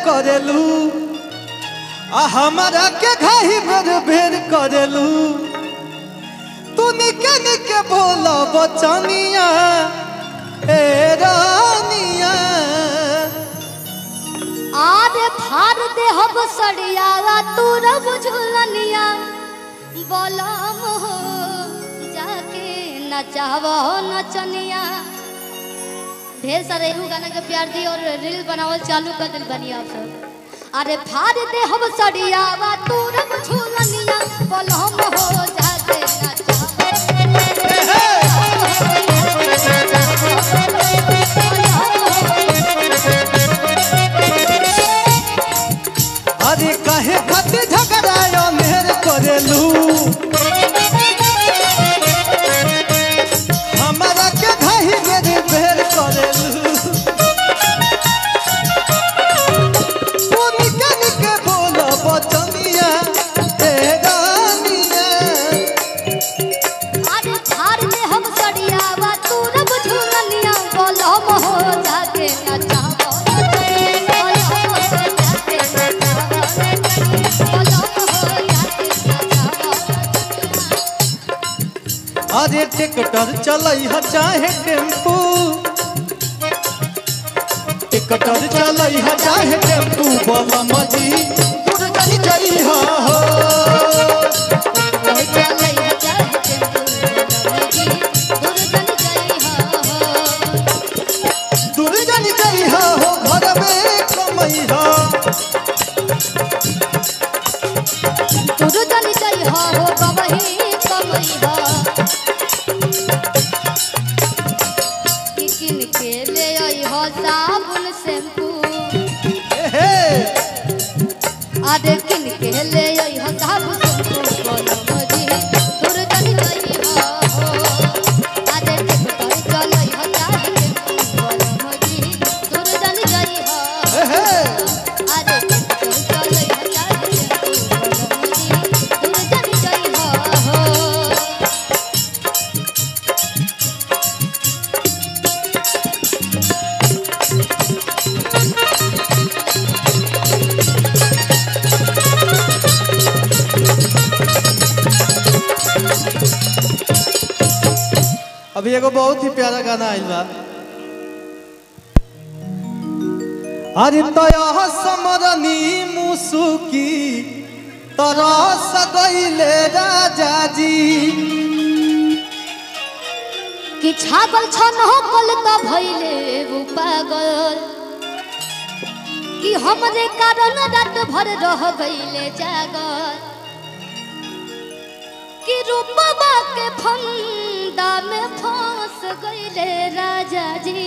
करेलू आ हमारा के घाही बेर बेर करेलू तू निके निके बोला बचनिया ए रानिया आरे फार दे हब सड़िया तू रब झुलनिया बोलम हो जाके नचावो नचनिया ढेर सारे एहू गाना के प्यार दी और रील बनावल चालू कर दिल बनी आप सब अरे फार दे हम सड़िया तू रब झुलनिया बोलम हो जाके अरे काहे खातिर झगड़ायो मेर करेलू हमारा के घाही बेर बेर करेलू तू निके निके बोला बचनिया ए रानिया अरे फार दे हम सड़िया तू रब झुलनिया बोलम हो जाके नचावो अरे टिकटर चलई ह चाहे टेम्पू टिकटर चलई ह चाहे टेम्पू बम मजी दूर चली जाई हो दूर चली जाई हो घर में कमई हो साबुन शैम्पू हे अरे किन के ले आई हो साबुन शैम्पू बोलो मजी दूर चली गई हो अरे किन कर चलई हो साबुन शैम्पू बोलो मजी दूर चली गई हो हे अरे किन कर चलई हो साबुन शैम्पू बोलो मजी दूर चली गई हो अभी एगो बहुत ही प्यारा गाना आइल बा अरे तया समरनी मुसुकी तरस गईले राजा जी कि छागल छन होकल त भइले उ पागल कि हमरे कारण रात भर रह गइले जागल कि रूपवा के फंदा में फंस गइले राजा जी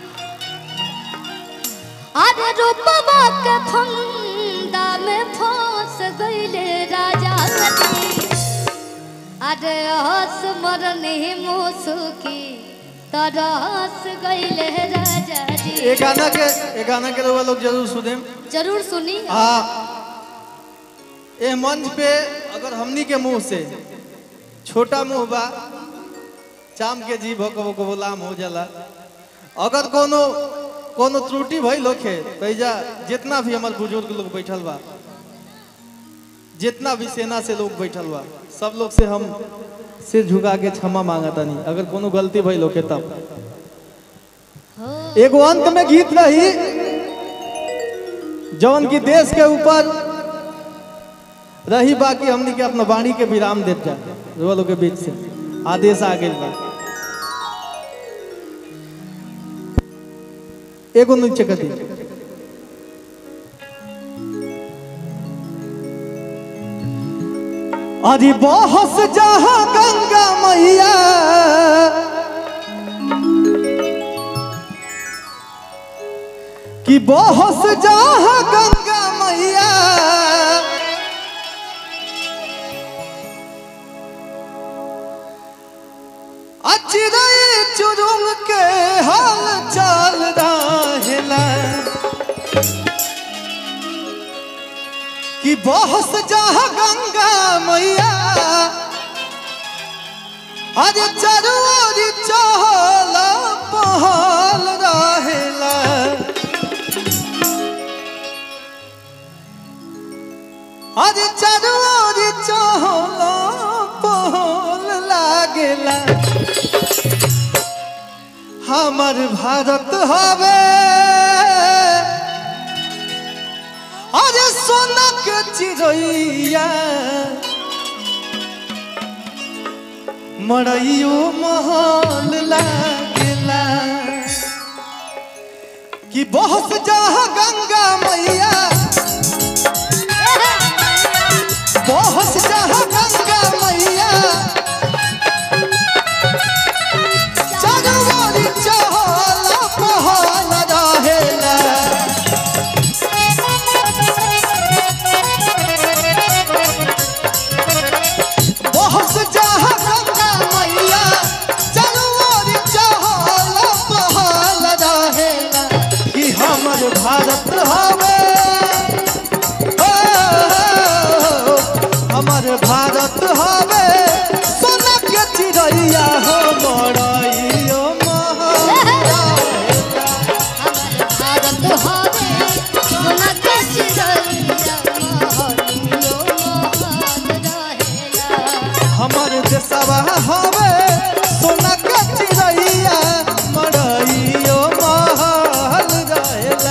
अरे रूपवा के फंदा में फंस गइले राजा जी अरे हस मरने मुसुकी तरस गइले राजा जी ये गाना के ये गाना के लोग लोग जरूर सुने जरूर सुनी हाँ ये मंच पे अगर हमनी के मुंह से छोटा मुंह बा चाम के जीभ हो कबो कबो लाम हो जाला अगर कोनो कोनो त्रुटि भइल होखे तैजा जितना भी हमार बुजुर्ग लोग बैठल बा जितना भी सेना से लोग बैठल बा सब लोग से हम सिर झुका के क्षमा मांगा तनी अगर कोनो गलती भइल होखे तब हो एगो अंत में गीत रही जौन की देश के ऊपर रही बाकी हमनी के अपना वाणी के विराम देत जा रोलो के बीच से आदेश आ गइल बा एगो नीचे कथी अरे बहस जहाँ गंगा मैया कि बहस जहाँ गंगा मैया अचिरई चुरुंग के हाल चाल रहेला कि बहस जहाँ गंगा मैया अरे चरोरी चहल पहल रहेला आज चारों चहलो पहल लागेला हमर भारत हवे अरे सोना के चिड़ैया मड़ैयो महल लागेला कि बहुत जहाँ गंगा मैया बहुत जहाँ गंगा मैया चरवारी चहल पहल रहेला बहुत जहाँ गंगा मैया चरवारी चहल पहल रहेला कि हमर भारत हवे ओ, हमर भारत हवे सोना के चिड़ैया हो बड़ैयो महल भारत हवे सोना के चिड़ैया महलियो महल रहेला हमर देशवा हवे सोना के चिड़ैया मड़ैयो महल रहेला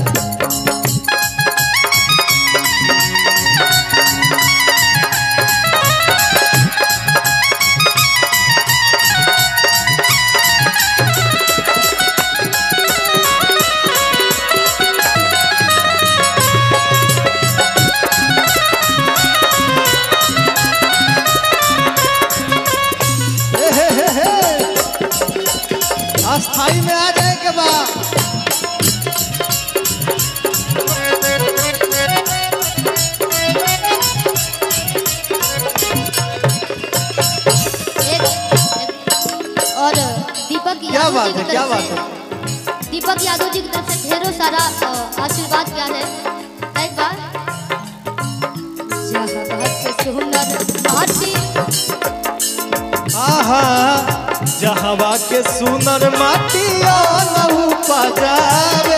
हे हे हे हे। अस्थाई में आ जाए के बाद एक और दीपक क्या यादव बात जी है की क्या तरफ बात से- है दीपक यादव जी की तरफ से ढेरों सारा अ, आशीर्वाद प्यार है एक बार जहाँ भक्त सुंदर माटी आहा जहवा के सुनर माटी लहू पजावे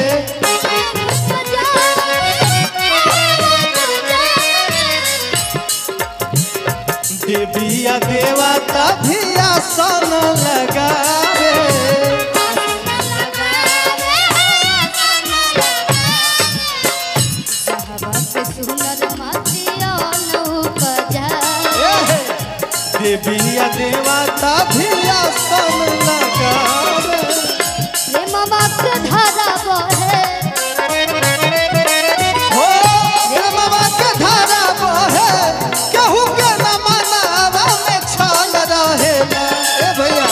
देविया देवता भी आसन लगावे ए, देविया देवता भी आसन लगावे हो रे बाबा के धारा बहे केहू के न मनावा में छल रहेला ए भैया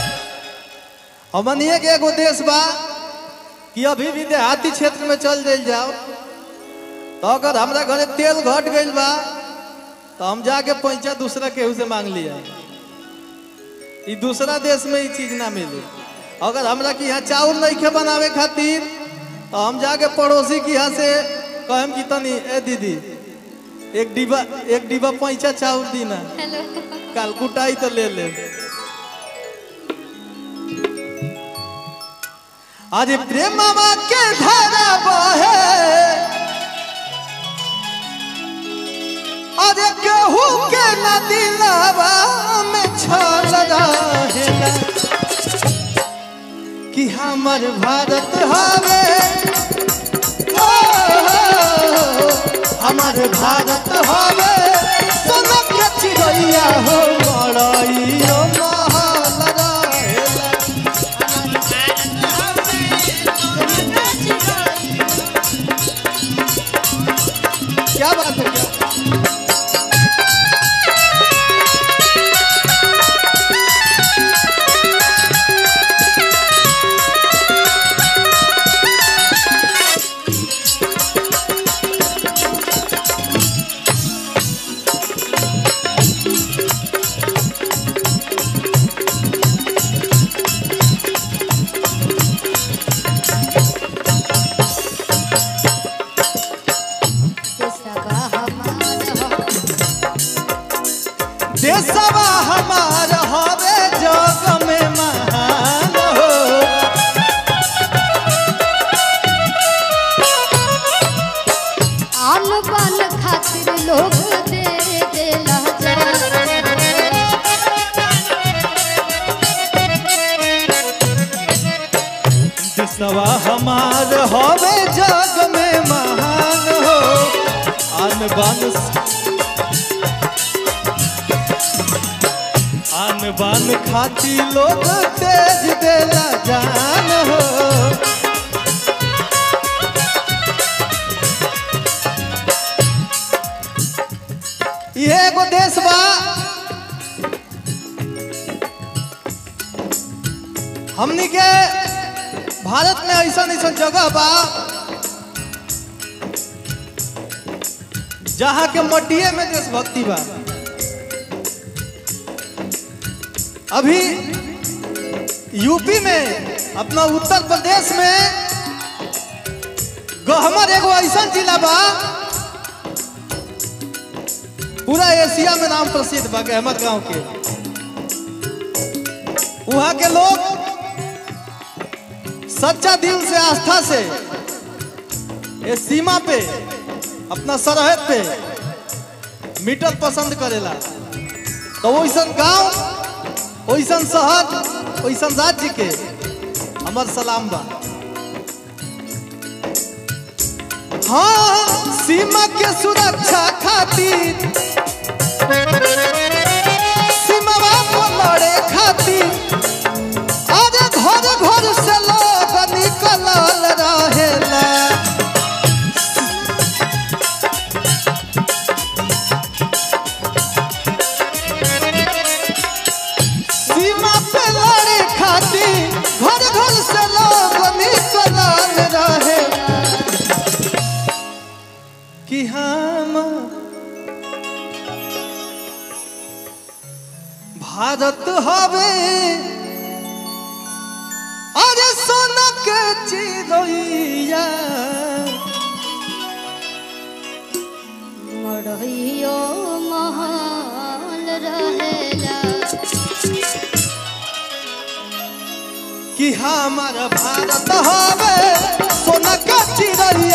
हमनिए के एगो देश बा कि अभी भी देहाती क्षेत्र में चल जाइल जाओ तो अगर हमरा घरे तेल घट गइल बा तो हम जाके पैसा दूसरा केहू से मांग लिया ई दूसरा देश में ई चीज ना मिले अगर हमरा के यहाँ चाउर नहीं खे बनावे खातिर तो हम जाके पड़ोसी के यहाँ से कहम कि तनी ए दीदी एक डिब्बा एक डिब्बा पैसा चाउर दी ना काल कुटाई तो ले ले आज प्रेम के धारा बहे अरे केहू के न दिलावा में छल रहेला कि हमर भारत हवे ओ, हमर भारत हवे सोना के चिड़ैया हो बड़ैयो महल रहेला क्या बात है क्या हवे जग में महान हो आन बान आन बान खाती लोग तेज देला जान हो ये एगो देश बा हमनी के भारत में ऐसा ऐसा जगह बा जहाँ के मटिए में देशभक्ति बा अभी यूपी में अपना उत्तर प्रदेश में गहमर एगो ऐसा जिला बा पूरा एशिया में नाम प्रसिद्ध बा गहमर गांव के वहाँ के लोग सच्चा दिल से आस्था से ये सीमा पे अपना सरहद पे मीटर पसंद करेला तो वैसन गांव वैसन शहर वैसन राज्य के हमर सलाम बा हाँ सीमा के सुरक्षा खातिर सीमा को लड़े खातिर अरे घर घर से लोग निकलल रहेला सीमा पे लड़े खातिर घर घर से लोग निकलल रहेला कि हम भारत हवे अरे सोना के चिड़ैया मरहियो महल रहेला कि हमार भारत हवे सोना के चिड़ैया